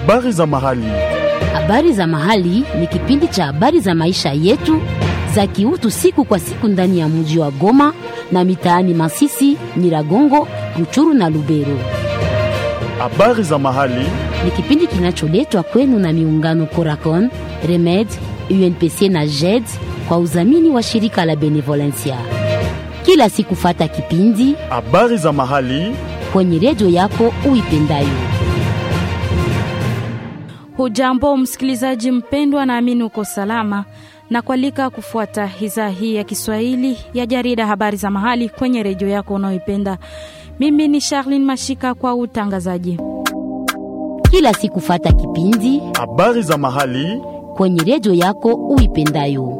Habari za mahali. Habari za mahali ni kipindi cha habari za maisha yetu za kiutu siku kwa siku ndani ya mji wa Goma na mitaani Masisi, Nyiragongo, Ruchuru na Lubero. Habari za mahali. Ni kipindi kinacholetwa kwenu na miungano Coracon, Remed, UNPC na JED kwa udhamini wa shirika la Benevolencia. Kila siku fata kipindi Habari za mahali. kwenye redio yako uipendayo. Hujambo msikilizaji mpendwa, naamini uko salama na kualika kufuata idhaa hii ya Kiswahili ya jarida habari za mahali kwenye redio yako unayoipenda. Mimi ni Charlene Mashika kwa utangazaji. Kila siku fata kipindi Habari za mahali. kwenye redio yako uipendayo.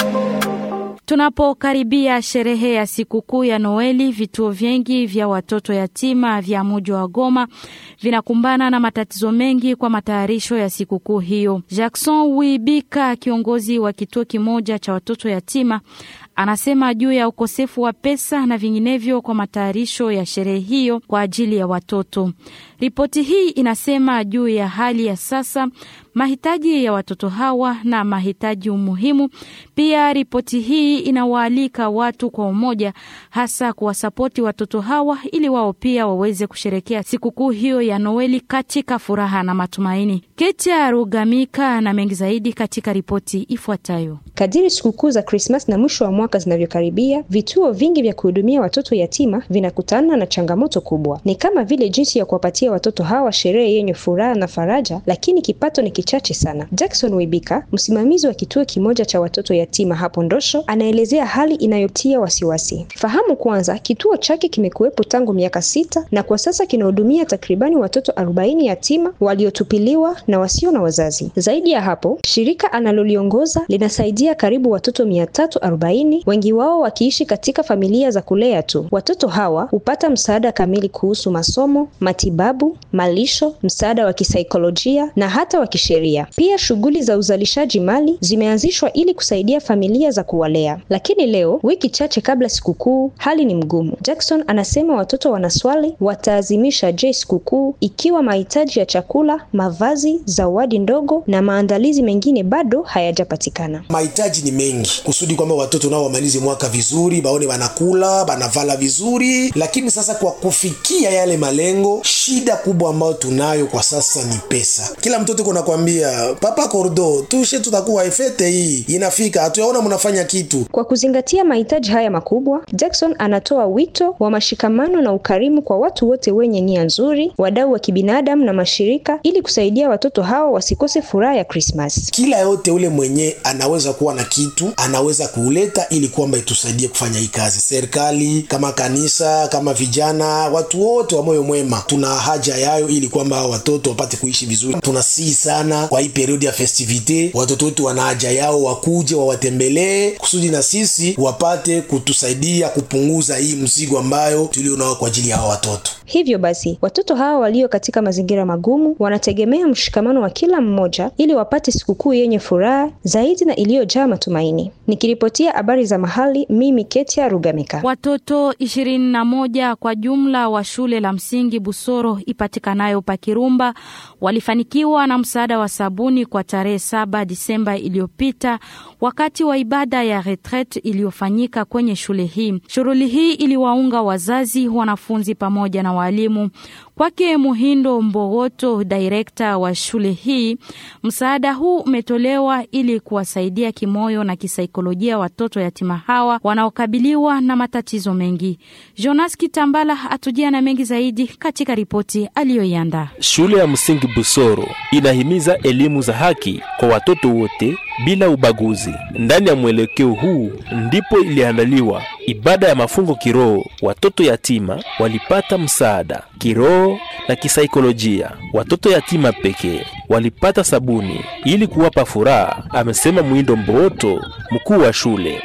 Tunapokaribia sherehe ya sikukuu ya Noeli, vituo vingi vya watoto yatima vya mji wa Goma vinakumbana na matatizo mengi kwa matayarisho ya sikukuu hiyo. Jackson Wibika, kiongozi wa kituo kimoja cha watoto yatima, anasema juu ya ukosefu wa pesa na vinginevyo kwa matayarisho ya sherehe hiyo kwa ajili ya watoto. Ripoti hii inasema juu ya hali ya sasa, mahitaji ya watoto hawa na mahitaji umuhimu. Pia ripoti hii inawaalika watu kwa umoja, hasa kuwasapoti watoto hawa ili wao pia waweze kusherekea sikukuu hiyo ya Noeli katika furaha na matumaini. Ketia Rugamika na mengi zaidi katika ripoti ifuatayo. Kadiri sikukuu za Krismas na mwisho wa mwaka zinavyokaribia, vituo vingi vya kuhudumia watoto yatima vinakutana na changamoto kubwa. Ni kama vile jinsi ya kuwapatia watoto hawa sherehe yenye furaha na faraja, lakini kipato ni kichache sana. Jackson Wibika, msimamizi wa kituo kimoja cha watoto yatima hapo Ndosho, anaelezea hali inayotia wasiwasi. Fahamu kwanza, kituo chake kimekuwepo tangu miaka sita na kwa sasa kinahudumia takribani watoto arobaini yatima waliotupiliwa na wasio na wazazi. Zaidi ya hapo, shirika analoliongoza linasaidia karibu watoto mia tatu arobaini, wengi wao wakiishi katika familia za kulea tu. Watoto hawa hupata msaada kamili kuhusu masomo, matibabu, malisho, msaada wa kisaikolojia na hata wa kisheria. Pia shughuli za uzalishaji mali zimeanzishwa ili kusaidia familia za kuwalea. Lakini leo, wiki chache kabla sikukuu, hali ni mgumu. Jackson anasema watoto wanaswali wataazimisha je sikukuu ikiwa mahitaji ya chakula, mavazi, zawadi ndogo na maandalizi mengine bado hayajapatikana. mahitaji ni mengi kusudi kwamba watoto nao wamalize mwaka vizuri, baone banakula banavala vizuri. Lakini sasa kwa kufikia yale malengo, shida kubwa ambayo tunayo kwa sasa ni pesa. Kila mtoto kuna kwambia papa kordo tushe, tutakuwa efete hii inafika, hatuyaona mnafanya kitu. Kwa kuzingatia mahitaji haya makubwa, Jackson anatoa wito wa mashikamano na ukarimu kwa watu wote wenye nia nzuri, wadau wa kibinadamu na mashirika, ili kusaidia watoto hawa wasikose furaha ya Krismas. Kila yote ule mwenye anaweza kuwa na kitu anaweza kuuleta ili kwamba itusaidie kufanya hii kazi. Serikali kama kanisa, kama vijana, watu wote wa moyo mwema, tuna haja yayo ili kwamba hao watoto wapate kuishi vizuri. Tunasihi sana kwa hii periodi ya festivite, watoto wetu wana haja yao, wakuje wawatembelee kusudi na sisi wapate kutusaidia kupunguza hii mzigo ambayo tulio nao kwa ajili ya hao watoto. Hivyo basi, watoto hawa walio katika mazingira magumu wanategemea mshikamano wa kila mmoja ili wapate sikukuu yenye furaha zaidi na iliyojaa matumaini. Nikiripotia habari za mahali, mimi Ketia Rugamika. Watoto ishirini na moja kwa jumla wa shule la msingi Busoro ipatikanayo Pakirumba walifanikiwa na msaada wa sabuni kwa tarehe saba Disemba iliyopita wakati wa ibada ya retret iliyofanyika kwenye shule hii. Shughuli hii iliwaunga wazazi, wanafunzi pamoja na walimu. Kwake Muhindo Mbogoto, direkta wa shule hii, msaada huu umetolewa ili kuwasaidia kimoyo na kisaikolojia watoto yatima hawa wanaokabiliwa na matatizo mengi. Jonas Kitambala atujia na mengi zaidi katika ripoti aliyoiandaa. Shule ya msingi Busoro inahimiza elimu za haki kwa watoto wote bila ubaguzi. Ndani ya mwelekeo huu ndipo iliandaliwa ibada ya mafungo kiroho. Watoto yatima walipata msaada kiroho na kisaikolojia. Watoto yatima pekee walipata sabuni ili kuwapa furaha, amesema Mwindo Mbooto, mkuu wa shule.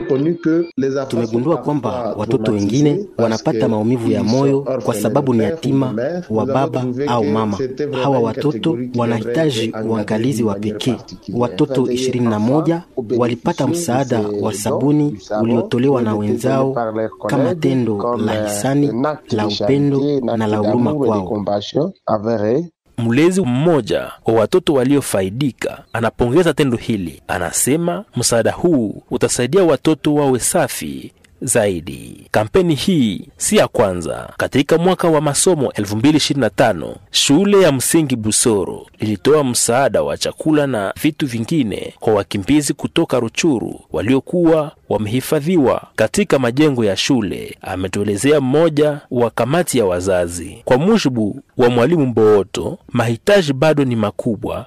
Tumegundua kwamba watoto wengine wanapata maumivu ya moyo kwa sababu ni yatima wa baba au mama. Hawa watoto wanahitaji uangalizi wa pekee. Watoto 21 walipata msaada wa sabuni uliotolewa na wenzao kama tendo la hisani la upendo na la huruma kwao. Mlezi mmoja wa watoto waliofaidika anapongeza tendo hili, anasema msaada huu utasaidia watoto wawe safi zaidi. Kampeni hii si ya kwanza. Katika mwaka wa masomo 2025 shule ya msingi Busoro ilitoa msaada wa chakula na vitu vingine kwa wakimbizi kutoka Ruchuru waliokuwa wamehifadhiwa katika majengo ya shule, ametuelezea mmoja wa kamati ya wazazi. Kwa mujibu wa mwalimu Mbooto, mahitaji bado ni makubwa.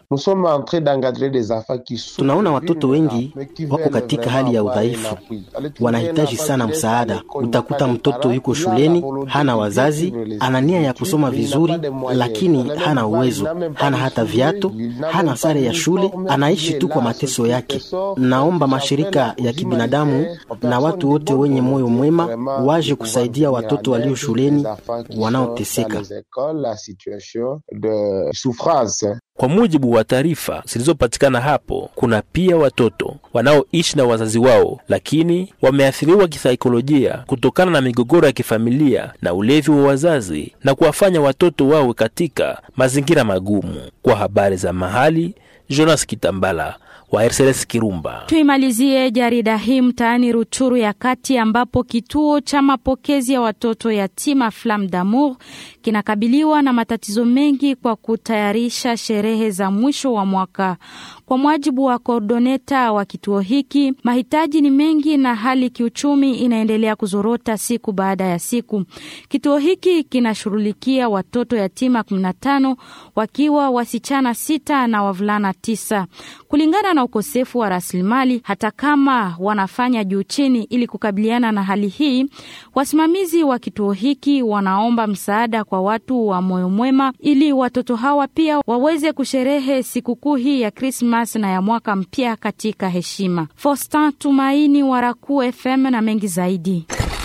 Tunaona watoto wengi wako katika hali ya udhaifu, wanahitaji sana msaada. Utakuta mtoto yuko shuleni, hana wazazi, ana nia ya kusoma vizuri, lakini hana uwezo, hana hata viatu, hana sare ya shule, anaishi tu kwa mateso yake. Naomba mashirika ya kibinadamu na watu wote wenye moyo mwema waje kusaidia watoto walio shuleni wanaoteseka. Kwa mujibu wa taarifa zilizopatikana hapo, kuna pia watoto wanaoishi na wazazi wao, lakini wameathiriwa kisaikolojia kutokana na migogoro ya kifamilia na ulevi wa wazazi na kuwafanya watoto wawe katika mazingira magumu. Kwa habari za mahali, Jonas Kitambala wa RCS Kirumba. Tuimalizie jarida hii mtaani Ruchuru ya kati ambapo kituo cha mapokezi ya watoto yatima Flamme d'Amour kinakabiliwa na matatizo mengi kwa kutayarisha sherehe za mwisho wa mwaka. Kwa mujibu wa koordoneta wa kituo hiki, mahitaji ni mengi na hali kiuchumi inaendelea kuzorota siku baada ya siku. Kituo hiki kinashughulikia watoto yatima 15 wakiwa wasichana sita na wavulana tisa. Kulingana na ukosefu wa rasilimali, hata kama wanafanya juu chini ili kukabiliana na hali hii, wasimamizi wa kituo hiki wanaomba msaada kwa watu wa moyo mwema ili watoto hawa pia waweze kusherehe sikukuu hii ya Krismas na ya mwaka mpya katika heshima. Fostin Tumaini wa Raku FM na mengi zaidi.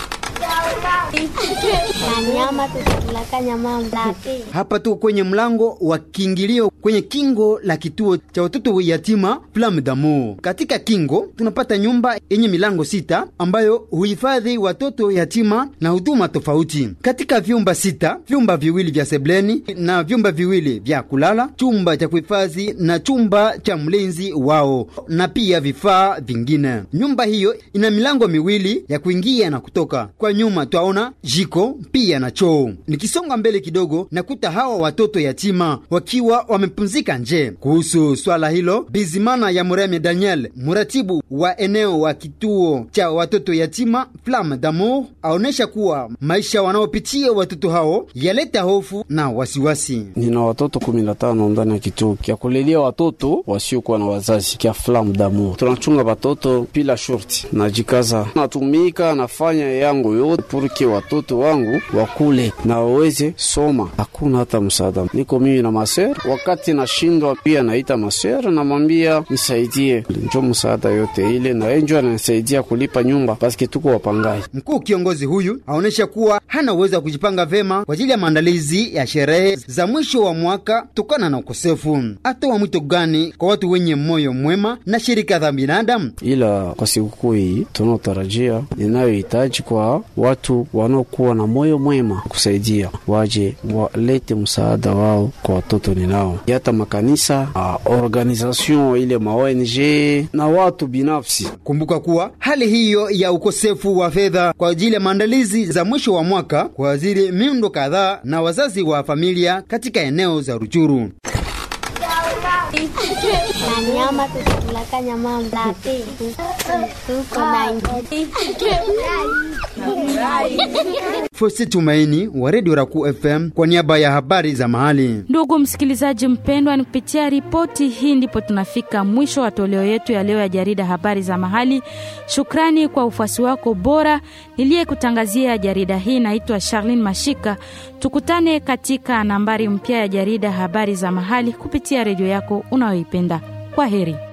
Hapa tuko kwenye mlango wa kiingilio kwenye kingo la kituo cha watoto yatima Flamme d'Amour. Katika kingo tunapata nyumba yenye milango sita ambayo huhifadhi watoto yatima na huduma tofauti. Katika vyumba sita, vyumba viwili vya sebleni na vyumba viwili vya kulala, chumba cha kuhifadhi na chumba cha mlinzi wao na pia vifaa vingine. Nyumba hiyo ina milango miwili ya kuingia na kutoka. Kwa nyuma twaona jiko pia na choo. Nikisonga mbele kidogo, nakuta hawa watoto yatima wakiwa wamepumzika nje. Kuhusu swala hilo, Bizimana ya Mureme Daniel, muratibu wa eneo wa kituo cha watoto yatima Flamme d'Amour, aonesha kuwa maisha wanaopitia watoto hao yaleta hofu na wasiwasi. Nina watoto kumi na tano ndani ya kituo kya kulelia watoto wasiokuwa na wazazi kya Flamme d'Amour. Tunachunga watoto bila shurti, najikaza, natumika, nafanya yangu yote purke watoto wangu wakule na waweze soma. Hakuna hata msaada, niko mimi na maser. Wakati nashindwa pia naita maser, namwambia nisaidie, njo msaada yote ile, na enjo ananisaidia kulipa nyumba paske tuko wapangaji. Mkuu kiongozi huyu aonesha kuwa hana uwezo wa kujipanga vema kwa ajili ya maandalizi ya sherehe za mwisho wa mwaka kutokana na ukosefu. Atoa mwito gani kwa watu wenye moyo mwema na shirika za binadamu? Ila kwa sikukuu hii tunaotarajia, ninayohitaji kwa watu wanaokuwa na moyo mwema kusaidia, waje walete msaada wao kwa watoto ninao, hata makanisa, organization ile ma ONG na watu binafsi. Kumbuka kuwa hali hiyo ya ukosefu wa fedha kwa ajili ya maandalizi za mwisho wa mwaka kuadhiri miundo kadhaa na wazazi wa familia katika eneo za Ruchuru. Fosi Tumaini wa redio Raku FM kwa niaba ya habari za mahali. Ndugu msikilizaji mpendwa, ni kupitia ripoti hii ndipo tunafika mwisho wa toleo yetu ya leo ya jarida habari za mahali. Shukrani kwa ufuasi wako bora. Niliyekutangazia jarida hii naitwa Charlene Mashika. Tukutane katika nambari mpya ya jarida habari za mahali kupitia redio yako unayoipenda. Kwa heri.